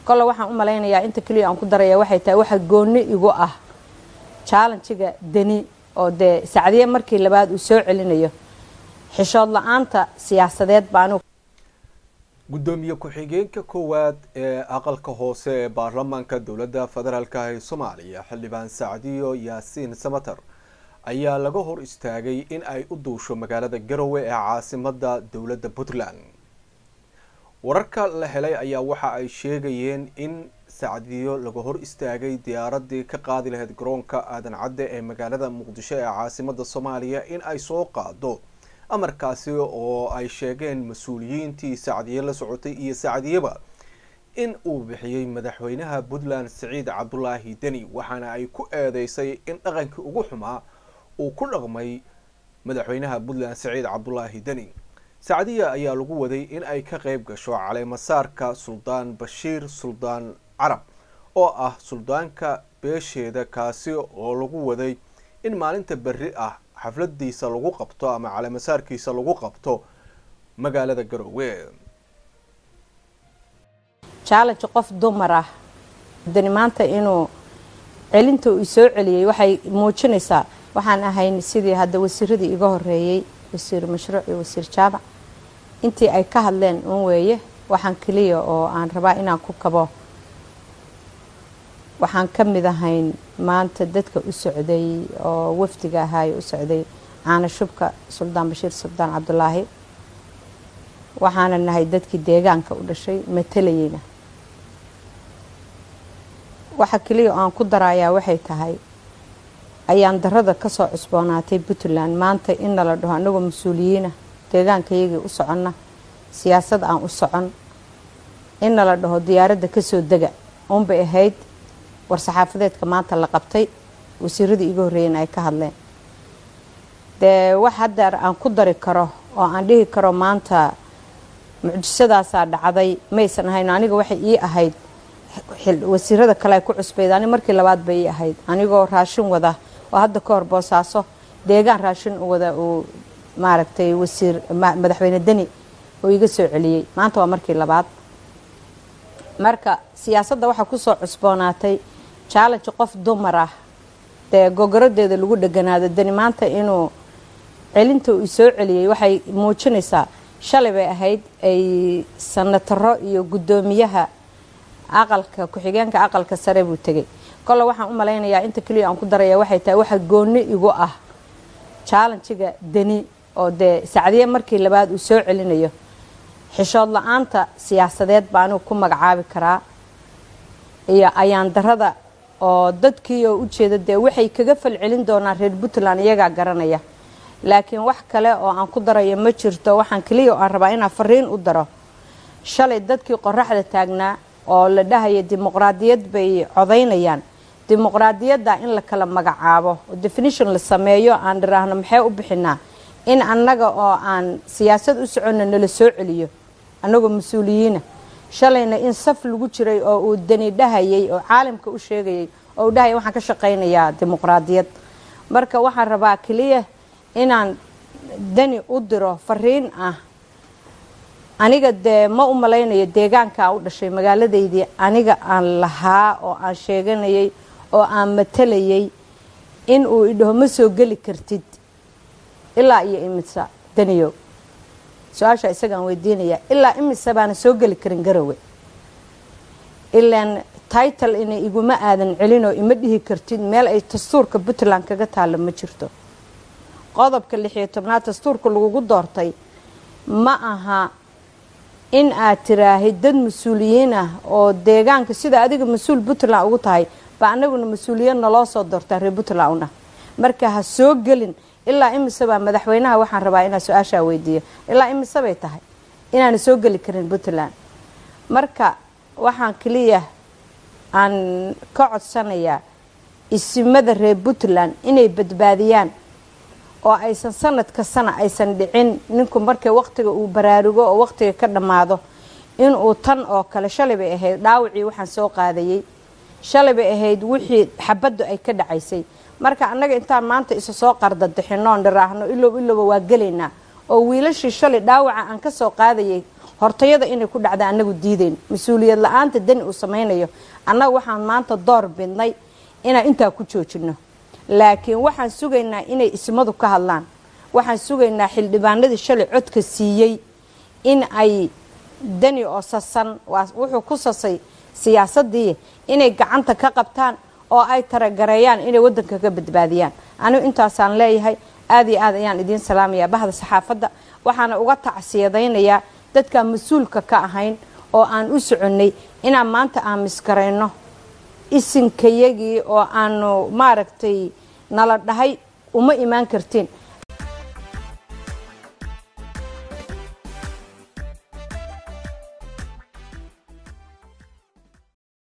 kole waxaan u malaynayaa inta keliya aan ku daraya waxay tahay waxa gooni igu ah jaalanjiga deni oo dee sacdiye markii labaad uu soo celinayo xishood la-aanta siyaasadeed baanu gudoomiye ku-xigeenka koowaad ee aqalka hoose ee baarlamaanka dowladda federaalk ee soomaaliya xildhibaan sacdiyo yaasiin samater ayaa laga hor istaagay in ay u duusho magaalada garowe ee caasimada dowladda puntland wararka la helay ayaa waxa ay sheegayeen in sacdiyo laga hor istaagay diyaaradii ka qaadi lahayd garoonka aadan cadde ee magaalada muqdisho ee caasimada soomaaliya in ay soo qaado amarkaasi oo ay sheegeen mas-uuliyiintii sacdiye la socotay iyo sacdiyeba in uu bixiyey madaxweynaha puntland siciid cabdulaahi deni waxaana ay ku eedeysay in dhaqankii ugu xumaa uu ku dhaqmay madaxweynaha puntland siciid cabdulaahi deni sacdiya ayaa lagu waday in ay ka qeyb gasho caleemasaarka suldaan bashiir suldaan carab oo ah suldaanka beesheeda kaasi oo lagu waday in maalinta berri ah xafladiisa lagu qabto ama caleemasaarkiisa lagu qabto magaalada garowe jaalanji qof dumar ah dani maanta inuu celinta uu soo celiyey waxay muujinaysaa waxaan ahayn sidii hadda wasiiradii iga horeeyey wasiir mashruuc iyo wasiir jaamac intii ay ka hadleen un weeye waxaan keliya oo aan rabaa inaan ku kabo waxaan ka mid ahayn maanta dadka u socday oo wafdiga ahaayo u socday caana shubka suldaan bashiir suldaan cabdulaahi waxaana nahay dadkii deegaanka u dhashay matalayeyna waxa keliya oo aan ku darayaa waxay tahay ayaan darada kasoo cusboonaatay puntland maanta in nala dhaho anagoo mas-uuliyiina deegaankayagii u soconna siyaasad aan u socon in nala dhaho diyaaradda kasoo dega unbay ahayd war-saxaafadeedka maanta la qabtay wasiiradii iga horreeyeen ay ka hadleen dee wax haddeer aan ku dari karo oo aan dhihi karo maanta mucjisadaasaa dhacday maysan ahayn aniga waxay ii ahayd wasiirada kale ay ku cusbayd ani markii labaad bay ii ahayd anigoo raashin wada oo hadda ka hor boosaaso deegaan raashin wada uu maaragtay wasiir madaxweyne deni oo iga soo celiyey maanta waa markii labaad marka siyaasadda waxaa kusoo cusboonaatay jaalanji qof dumar ah dee gogorodeeda lagu dheganaado deni maanta inuu celinta uu soo celiyey waxay muujinaysaa shalay bay ahayd ay sanataro iyo guddoomiyaha aqalka ku-xigeenka aqalka sare buu tegay kole waxaan u malaynayaa inta keliya aan ku daraya waxay tahay waxa gooni igu ah jaalanjiga deni oo dee sacdiye markii labaad uu soo celinayo xishood la-aanta siyaasadeed baa anigu ku magacaabi karaa iyo ayaan darada oo dadkii oo ujeeda dee waxay kaga falcelin doonaan reer puntland iyagaa garanaya laakiin wax kale oo aan ku darayo ma jirto waxaan keliya oo aan rabaa inaan fariin u daro shalay dadkii qoraxda taagnaa oo la dhahaya dimuqraadiyad bay codaynayaan dimuqraadiyadda in la kala magacaabo oo definition la sameeyo aan dhiraahno maxay u bixinaa in annaga oo aan siyaasad u soconna nala soo celiyo annagoo mas-uuliyiina shalayna in saf lagu jiray oo uu dani dhahayay oo caalamka u sheegayay oo uu dhahaya waxaan ka shaqaynayaa dimuqraadiyad marka waxaan rabaa keliya inaan dani u diro fariin ah aniga dee ma u malaynayo deegaanka aan u dhashay magaaladaydii aniga aan lahaa oo aan sheeganayay oo aan matalayay in uu idhaho ma soo geli kartid ilaa iyo imisa daniyow su-aasha isagaan weydiinayaa ilaa imisa baana soo geli karin garowe ilaan title ina iguma aadan celinoo ima dhihi kartid meel ay dastuurka puntland kaga taalo ma jirto qodobka lixiyo tobnaad dastuurka lagugu doortay ma aha in aad tiraahid dad mas-uuliyiin ah oo deegaanka sida adiga mas-uul puntland ugu tahay ba anaguna mas-uuliyad naloo soo doortaa reer puntland una marka ha soo gelin ilaa imisebaa madaxweynaha waxaan rabaa inaa su-aashaa weydiiyo ilaa imise bay tahay inaana soo geli karin puntland marka waxaan keliya aan ka codsanayaa isimada reer puntland inay badbaadiyaan oo aysan sanadka sana aysan dhicin ninku markay waqtiga uu baraarugo oo waqtiga ka dhammaado inuu tan oo kale shalay bay ahayd dhaawacii waxaan soo qaadayay shalay bay ahayd wixii xabaddu ay ka dhacaysay marka annaga intaan maanta isa soo qardadixinoon dhiraahno ilow ilowba waa gelaynaa oo wiilashii shalay dhaawaca aan ka soo qaadayay hortayada inay ku dhacda annagu diidayn mas-uuliyad la-aanta dani uu samaynayo annaga waxaan maanta door bidnay inaan intaa ku joojino laakiin waxaan sugaynaa inay ismadu ka hadlaan waxaan sugaynaa xildhibaanadii shalay codka siiyey in ay dani oo sasan wuxuu ku sasay siyaasadii inay gacanta ka qabtaan oo ay taragareeyaan inay wadanka ka badbaadiyaan anigu intaasaan leeyahay aad iyo aad ayaan idiin salaamayaa bahda saxaafadda waxaana uga tacsiyadaynayaa dadkaan mas-uulka ka ahayn oo aan u soconnay inaan maanta aamisgarayno isinkayagii oo aanu maaragtay nala dhahay uma imaan kartiin